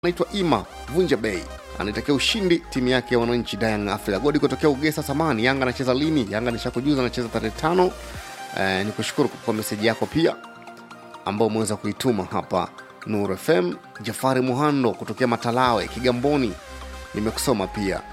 anaitwa Ima Vunja Bay anaitakia ushindi timu yake ya wananchi Young Africa. Godi kutokea Ugesa Samani. Yanga anacheza lini? Yanga nishakujuza anacheza tarehe tano. Eh, ni kushukuru kwa meseji yako pia ambao umeweza kuituma hapa Nur FM. Jafari Muhando kutokea Matalawe Kigamboni, nimekusoma pia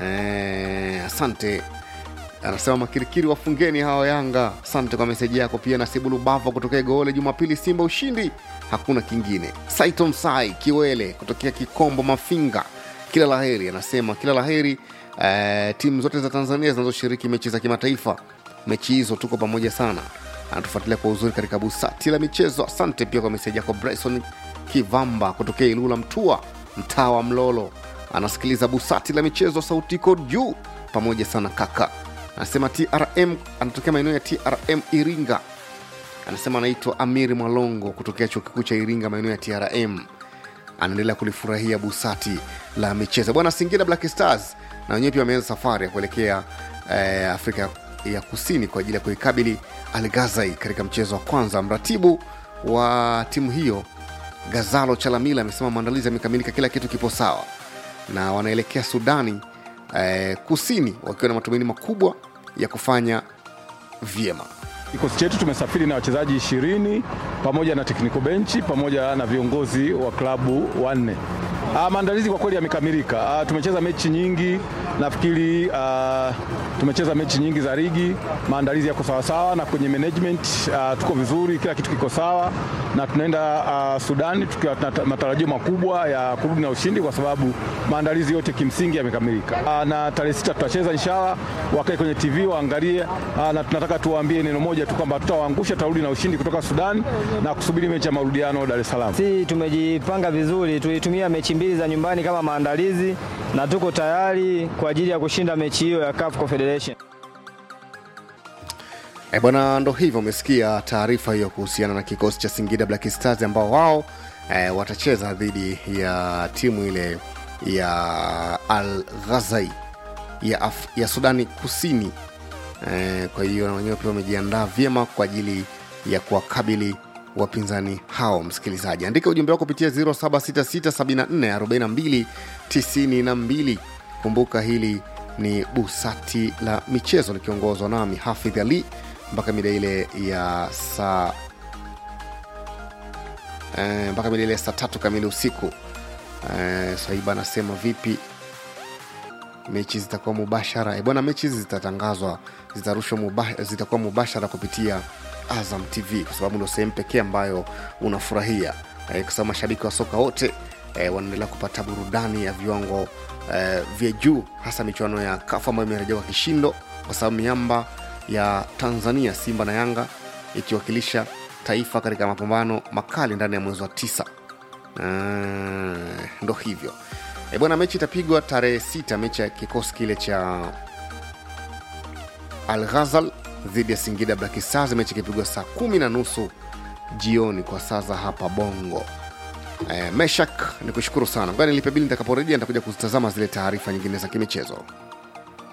eh, asante. Anasema makirikiri wafungeni hawa Yanga. Asante kwa meseji yako pia. Nasibu Lubava kutokea Goole, Jumapili Simba ushindi, hakuna kingine. Saiton Sai Kiwele kutokea Kikombo Mafinga, kila laheri. Anasema kila laheri eh, timu zote za Tanzania zinazoshiriki mechi za kimataifa. Mechi hizo tuko pamoja sana. Anatufuatilia kwa uzuri katika busati la michezo. Asante pia kwa meseji yako. Bryson Kivamba kutokea Ilula Mtua, mtaa wa Mlolo, anasikiliza busati la michezo, sauti iko juu. Pamoja sana kaka anasema trm anatokea maeneo ya trm iringa anasema anaitwa amiri mwalongo kutokea chuo kikuu cha iringa maeneo ya trm anaendelea kulifurahia busati la michezo bwana singida black stars na wenyewe pia wameanza safari ya kuelekea eh, afrika ya kusini kwa ajili ya kuikabili algazai katika mchezo wa kwanza mratibu wa timu hiyo gazalo chalamila amesema maandalizi yamekamilika kila kitu kipo sawa na wanaelekea sudani eh, kusini wakiwa na matumaini makubwa ya kufanya vyema Kikosi chetu tumesafiri na wachezaji ishirini pamoja na technical benchi pamoja na viongozi wa klabu wanne. Ah, maandalizi kwa kweli yamekamilika. Ah, tumecheza mechi nyingi, nafikiri ah, tumecheza mechi nyingi za ligi, maandalizi yako sawasawa, na kwenye management ah, tuko vizuri, kila kitu kiko sawa, na tunaenda ah, Sudani tukiwa na matarajio makubwa ya kurudi na ushindi, kwa sababu maandalizi yote kimsingi yamekamilika. Ah, na tarehe sita tutacheza inshallah, wakae kwenye TV waangalie, ah, na tunataka tuwaambie neno moja tu kwamba tutawaangusha, tutarudi na ushindi kutoka Sudani na kusubiri mechi ya marudiano Dar es Salaam. Si tumejipanga vizuri, tulitumia mechi mbili za nyumbani kama maandalizi na tuko tayari kwa ajili ya kushinda mechi hiyo ya CAF Confederation. E bwana, ndo hivyo umesikia taarifa hiyo kuhusiana na kikosi cha Singida Black Stars ambao wao e, watacheza dhidi ya timu ile ya Al Ghazai ya, Af ya Sudani Kusini. E, kwa hiyo na wenyewe pia wamejiandaa vyema kwa ajili ya kuwakabili wapinzani hao. Msikilizaji, andika ujumbe wako kupitia 0766744292. Kumbuka hili ni busati la michezo likiongozwa nami Hafidh Ali mpaka mida ile ya saa eh, mpaka mida ile ya saa tatu kamili usiku. Eh, Swaiba anasema vipi mechi zitakuwa mubashara? E bwana, mechi hizi zitatangazwa, zitarushwa muba, zitakuwa mubashara kupitia Azam TV kwa sababu ndio sehemu pekee ambayo unafurahia eh, kwa sababu mashabiki wa soka wote eh, wanaendelea kupata burudani ya viwango eh, vya juu, hasa michuano ya kafu ambayo imerejea kwa kishindo, kwa sababu miamba ya Tanzania Simba na Yanga ikiwakilisha taifa katika mapambano makali ndani ya mwezi wa tisa. Uh, ndo hivyo e bwana, mechi itapigwa tarehe sita, mechi ya kikosi kile cha Al Ghazal dhidi ya Singida Black Stars, mechi ikipigwa saa kumi na nusu jioni kwa saa za hapa Bongo. E, Meshak ni kushukuru sana, ngoja nilipe bili, nitakaporejea nitakuja kuzitazama zile taarifa nyingine za kimichezo.